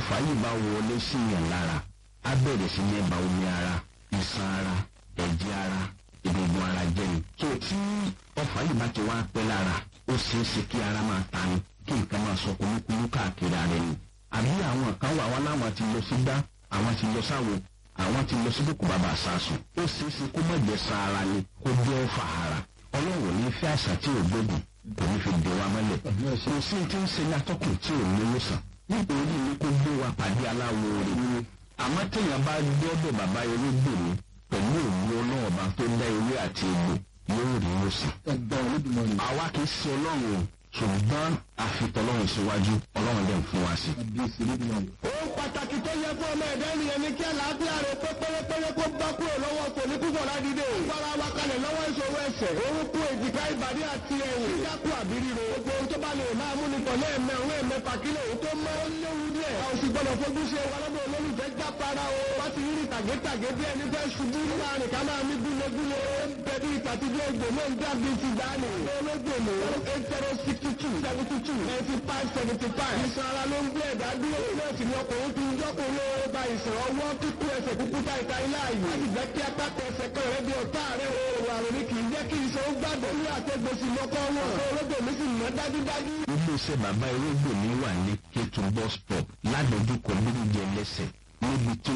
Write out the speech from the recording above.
ọfà yìí bá wọlé sí yàn lára á bẹ̀rẹ̀ sí ní ba omi ara iṣan ara ẹ̀jẹ̀ ara egungun ara jẹ́ ni. tó tí ọfà yìí bá ti wá pẹ́ lára ó ṣeé ṣe kí ara máa ta ni kí nǹkan máa sọ kúlúkúlú káàkiri ara ẹni. àbí àwọn kan wà wá láwọn ti lọ sí gbá àwọn ti lọ sáwo àwọn ti lọ sí kókò bàbá àsásùn ó ṣeé ṣe kó má jẹ sa ara ni kó jẹ́ ọfà ara ọlọ́run ní fẹ́ àṣà tí ò gbógun kò ní fi dè wa mọ́lẹ̀ kò sí ti ń ṣe ní atọ́kùn tí ò ní wòsàn nítorí ní kó gbé wa pàdé aláwo rẹ̀ àmọ́ téèyàn bá gbọ́dọ̀ bàbá ewégbò mi pẹ̀lú òun ọlọ́ọ̀ba tó dá ewé àti egbò yóò rí wòsàn. àwa kì í ṣe ọlọ́run o ṣùgbọ́n àfitọ́lọ́run síwájú ọlọ́run dẹ̀ ń fún wa sí. ohun pàtàkì tó yẹ fún ọmọ ẹ̀dá ènìyàn ni kí àlàáfíà rẹ̀ pé pérépéré kó bá kúrò lọ́wọ́ kò ní púpọ̀ ládìde. fara wa kalẹ̀ lọ́wọ́ ìṣòro ẹsẹ̀ orúnkún èjìká ìbàdí àti ẹ̀yìn. kíkákù àbí ríro. gbogbo ohun tó bá lè máa mú ni pọ̀ lẹ́ẹ̀mẹ́ òun ẹ̀mẹ́fà kílẹ̀ òun tó mọ́ ó léwu díẹ̀. a ò sì gbọ́dọ̀ fojú ṣe wa lọ́dọ̀ olólùfẹ́ jápara o. wọ́n ti rí tàgétàgé bí ẹni fẹ́ ṣubú láàrin ká máa ní gúlegúle. bẹ́ẹ̀ni ìtàtijọ́ ìgbò náà ń dàbí ti dání. olóògbèmọ̀ eight zero sixty two seventy two ninety five seventy five. ìṣan ara ló ń gbé ẹ̀dá dúró. ilé ìsìn ni ọkùnrin ti ń jọ́kùnrin ó ba ìṣàn ọwọ́ kíkú ẹsẹ̀ kúkú ta ìta ilé ààyè. láti jẹ́ kí apákọ̀ ẹsẹ̀ kan rẹ̀ bí ọ̀tá rẹ̀ o. àrùn ni kì í jẹ́ kí iṣan ó gbàgbọ́. orí àtẹ̀gbèsì lọ́kọ́ wọn. olóògbèmí sì mọ́ dájúdájú. iléeṣẹ́ bàbá ewégbò mi wà ní kétun bus stop ládojúkọ méjì ẹlẹ́sẹ̀ níbi tí